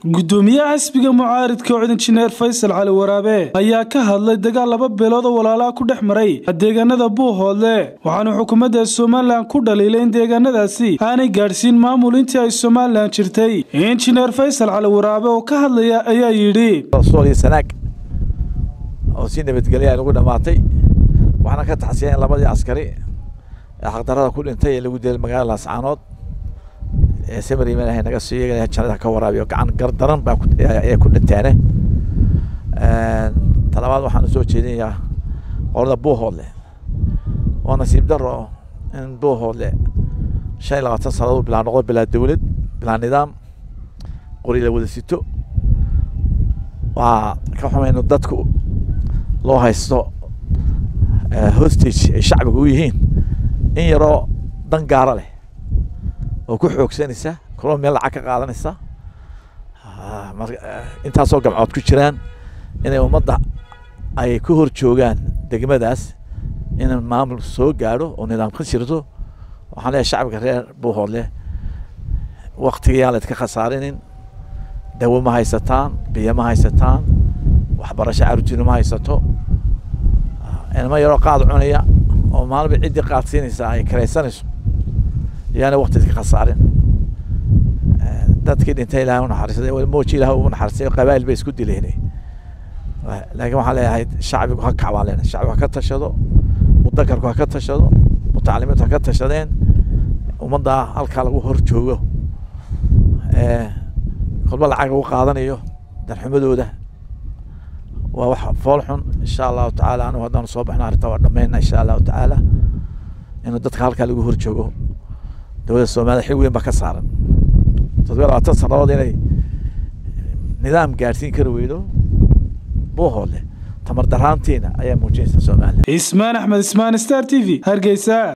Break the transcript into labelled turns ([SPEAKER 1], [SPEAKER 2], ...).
[SPEAKER 1] gudoomiyaha xisbiga mucaaridka oo injineer faysal cali waraabe ayaa ka hadlay dagaal laba beelood oo walaalaha ku dhex maray deegaanada buuhoodle waxaana xukuumadda somalilan ku dhaliilay in deegaanadaasi aanay gaadhsiin maamul intii ay somalilan jirtay injineer faysal cali waraabe oo ka hadlaya ayaa yidhi
[SPEAKER 2] sanaag oo si nabadgelya lagu dhamaatay waxaana ka taxsiya in labadii askari ee xaqdarada ku dhintay ee lagu dilay magaalada laascaanood ee samari madaxa naga soo yeeganaya jannada ka waraabiyo gacan gardaran baa ayaa ku dhinteene talabaad waxaan usoo jeedinayaa qolada buuhoodle waa nasiib daro in buuhoodle shan iyo labaatan sannadood bilaa noqdo bilaa dowlad bilaa nidaam qori la wada sito waa ka xumayno dadku loo haysto hostage ay shacbiga u yihiin in yaroo dan gaara leh oo ku xoogsanaysa kaloo meel lacag ka qaadanaysa intaasoo gamcood ku jiraan inay ummadda ay ku hor joogaan degmadaas in maamul soo gaadho oo nidaam ka jirto waxaan leeyahay shacbiga reer buuhoodle waktigayaan laydka khasaarinin dawo ma haysataan biyo ma haysataan waxbarasho caruurtiina ma haysato ilmo yaroo qaad cunaya oo maalinba ciddii qaad siinaysa ay karaysanayso yaana wakti ka khasaarin dadkii dhintay ilahay unaxariistay mooji ilahay u naxariistay qabaa'il bay isku dileynay laakiin waxaan leeyahay shacbigu ha kac baan leenahay shacbigu ha ka tashado mudakarku ha ka tashado mutacalimiintu ha ka tashadeen ummadda halkaa lagu hor joogo kolba lacag lagu qaadanayo darxumadooda waa wax fool xun insha allahu tacaala anigu haddaanu soo baxno arrinta waa dhammayna insha allahu tacaala inuu dadka halkaa lagu hor joogo dowladda soomaliya xil weyn baa ka saaran toddobiya labaatan sannadood inay nidaam gaadhsiin kari weydo buuhoodle tamar daraantiina ayaa muujinaysa somalilan
[SPEAKER 1] ismaan axmed ismaan star t v hargeysa